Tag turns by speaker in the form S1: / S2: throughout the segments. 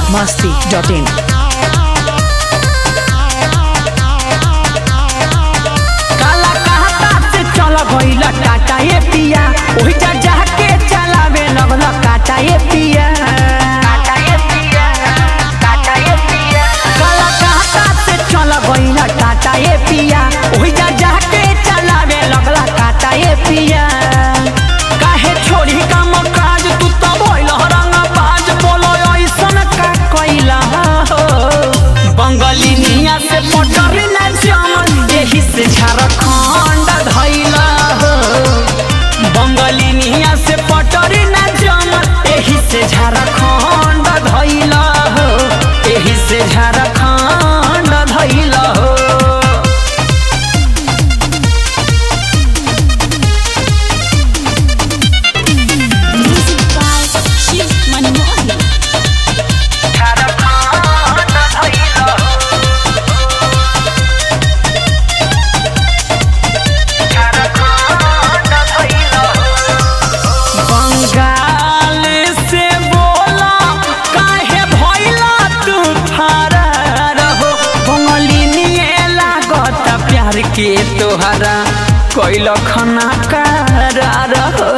S1: masti.in.
S2: काला कहता से चल गइल टाटा ये पिया ओही जा जाके चलावे लगल काटा ये पिया काटा ये पिया काटा ये पिया काला कहता से चल गइल टाटा ये पिया ओही जा जाके चलावे लगल काटा ये पिया काहे छोड़ी काम काज तू तो भइल रंग बाज बोलो ऐसन का कइला हो बंगाली निया से पटरी ना जमन एही से झारखंड धैला हो बंगाली निया से पटरी ना जमन एही से झारखंड धैला हो एही से झारखंड धैला हो
S3: Music by Shiv Manmohan.
S2: Jharkhand धैला हो झारखंड धैला हो बंगाल से बोला काहे भइला तू फरार हो बंगली निये लागत प्यार के तोहरा कैल खना करार हो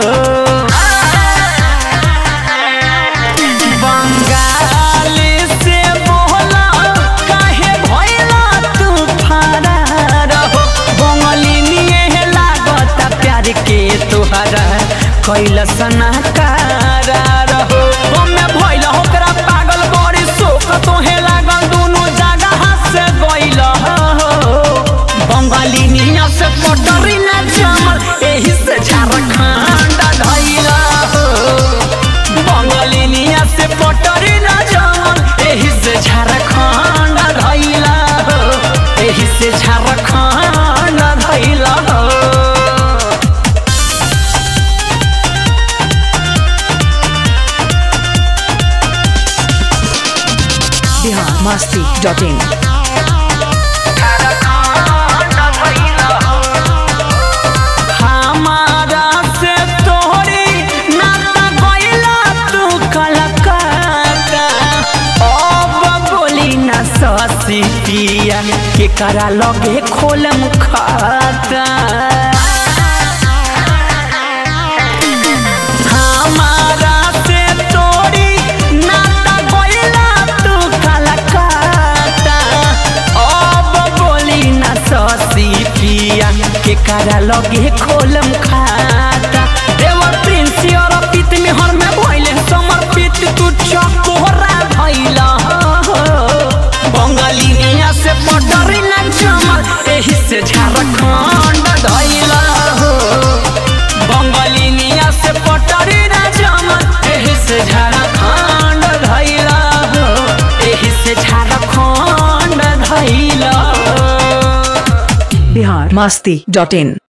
S2: बंगाल से बोला काहे भइला तू फरार हो बंगली निये लागत प्यार के तोहरा कैल सना करार हो हमे भइल ओकरा पागल बड़ी शोक तोहे लागल दुनु जगह से गइल हो बंगाली निया से पटरी ना जमल एही से झारखंड धइल हो बंगाली निया से पटरी ना जमल एही से झारखंड धइल हो एही से झारखंड धइल हो
S1: Bihar masti.in.
S2: हमारा से तोहरी नाता गइला तू कलकत्ता अब बोली ना ससी पिया के करा लगे खोलम खाता हमारा से तोरी नाता गइला तू कलकत्ता अब बोली ना ससी पिया के करा लगे खोलम खाता देवर प्रिंस और पित में हर में भइले समर्पित तू चकोरा भइला बंगाली निया से पटरी ना जमल एही से झारखंड धइला हो बंगाली निया से पटरी ना जमल एही से झारखंड धइला हो एही से झारखंड धइला हो
S1: Bihar masti.in.